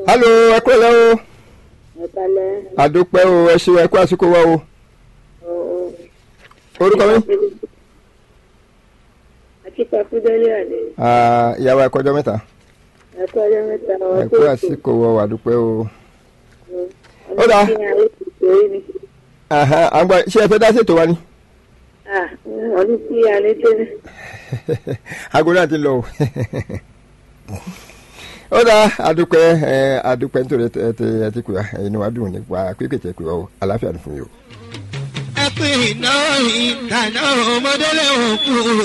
halo ẹ kúrò lẹ́ o ẹ̀kalẹ̀ àdúpẹ́ o ẹ ṣe ẹ kú àsìkò wa o orúkọ mi àti pàkúdélé àlè Ah, ìyàwó ẹ kọjọ mẹ́ta ẹ̀kọ́ ọjọ́ mẹ́ta ẹ kú àsìkò wa àdúpẹ́ o Ó dáa. Aha, à ń gbọ́ ṣé ẹ fẹ́ dá ṣètò wa ni wọ́n ní kí alẹ́ tẹ́lẹ̀ aago náà ti lọ o ó dáa àdúpẹ́ ẹ àdúpẹ́ nítorí ẹ ti ẹ ti pè wá inú wa dùn nípa pípé tẹ pè wá o àlàáfíà ni fún yìí o. ẹ pé iná ìdáná ọmọdé lẹ́wọ̀n kú